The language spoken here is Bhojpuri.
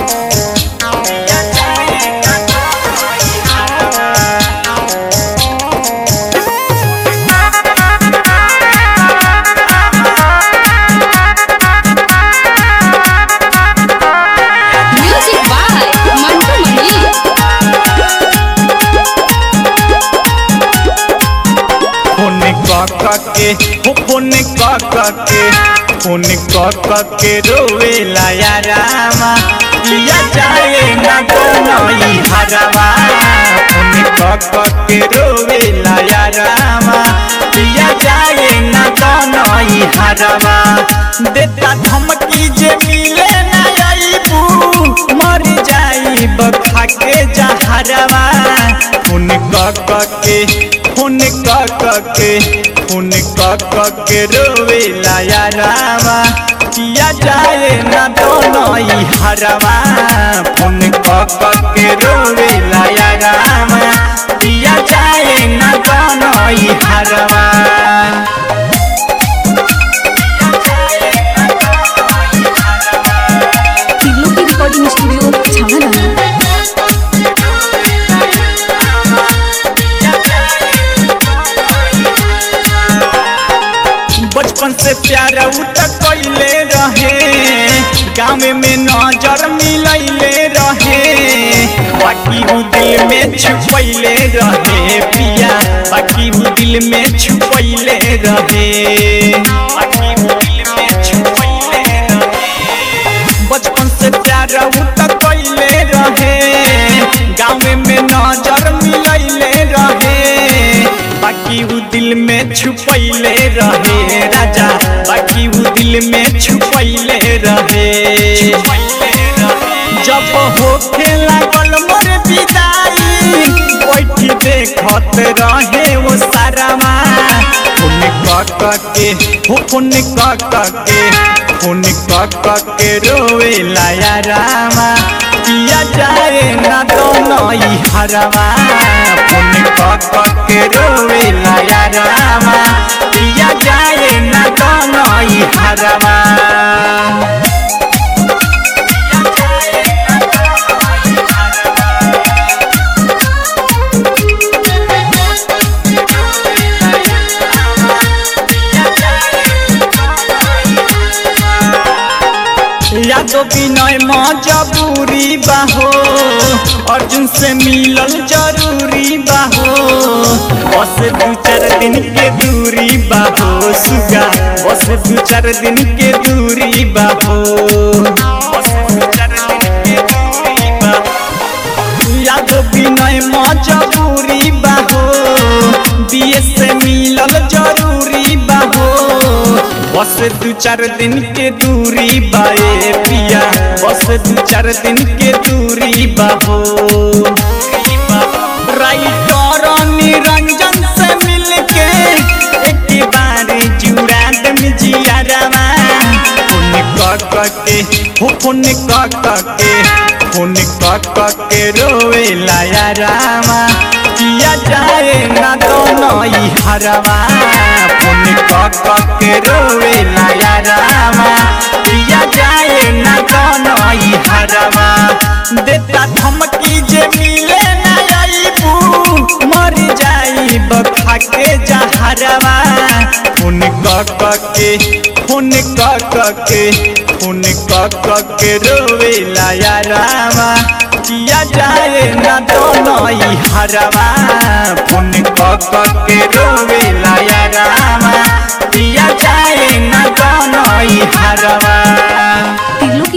Music by Mantu Mani. Phone क के हो फोन क के फोन क के रोवेला यारामा किया जाए ना दोनों हरवा फोन क के रोवेला यारामा किया जाए ना दोनों हरवा देता धमकी जे मिले ना आईबू मर जाई बखा के जहरवा फोन क के फोन क के फोन क के रोवेला यारावा किया जाए ना दोनों ही हरवा फोन क के रोवेला यारावा किया जाए ना दोनों ही हरवा तिगलो की रिकॉर्डिंग स्टूडियो छावना बचपन से प्यार उ तक कैले रहे गाँव में नजर मिलैले रहे बाकी उ दिल में छुपैले रहे पिया बाकी उ दिल में छुपैले रहे बाकी उ दिल में छुपैले रहे बचपन से प्यार उ तक कैले रहे गाँव में नजर मिलैले रहे बाकी उ दिल में छुपैले रहे राजा बाकी उ दिल में छुपैले रहे जब होखे लागल मोर विदाई बैठी देखत रहे वो सारामा फोन क के हो फोन क के फोन क के रोवेला यारामा किया जाए ना दोनों ही हरवा फोन क के रोवेला यारामा किया जाए ना दोनों ही हरवा यादो विनय मजबूरी बाहो अर्जुन से मिलल जरूरी बाहो बस दू चार दिन के दूरी बाहो सुगा बस दू चार दिन के दूरी बाहो बस दू चार दिन के दूरी बाहो यादो विनय मजबूरी बाहो बीए से मिलल जरूरी बाहो बस दू चार दिन के दूरी बाए पिया बस दू चार दिन के दूरी बाहो राइटर निरंजन से मिलके एक बार जुड़ा दम जियारवा फोन क के हो फोन क के फोन क के रोवेला यारामा किया जाए ना दोनों ही हरवा फोन क के रोवेला यारामा किया जाए ना दोनों ही हरवा देता धमकी जे मिले ना आईबू मर जाई बखा के जहरवा फोन क के फोन क के फोन क के रोवेला यारामा किया जाए ना दोनों ही हरवा फोन